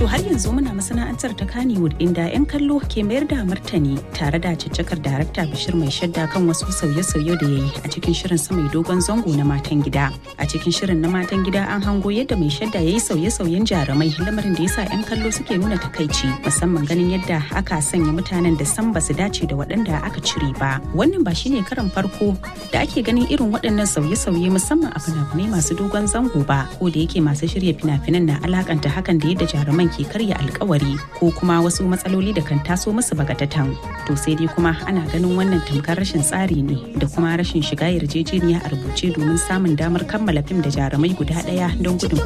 har yanzu muna masana'antar ta Kannywood inda 'yan kallo ke mayar da martani tare da caccakar darakta Bashir mai shadda kan wasu sauye-sauye da ya yi a cikin shirin sa mai dogon zango na matan gida. A cikin shirin na matan gida an hango yadda mai shadda ya yi sauye-sauyen jarumai lamarin da ya sa 'yan kallo suke nuna takaici musamman ganin yadda aka sanya mutanen da san ba su dace da waɗanda aka cire ba. Wannan ba shine karan farko da ake ganin irin waɗannan sauye-sauye musamman a fina-finai masu dogon zango ba ko da yake masu shirya fina-finan na alakanta hakan da yadda jaruman ke karya alkawari ko kuma wasu matsaloli da kan taso musu bagatatan to sai dai kuma ana ganin wannan tamkar rashin tsari ne da kuma rashin shiga yarjejeniya a rubuce domin samun damar kammala fim da jarumai guda ɗaya don gudun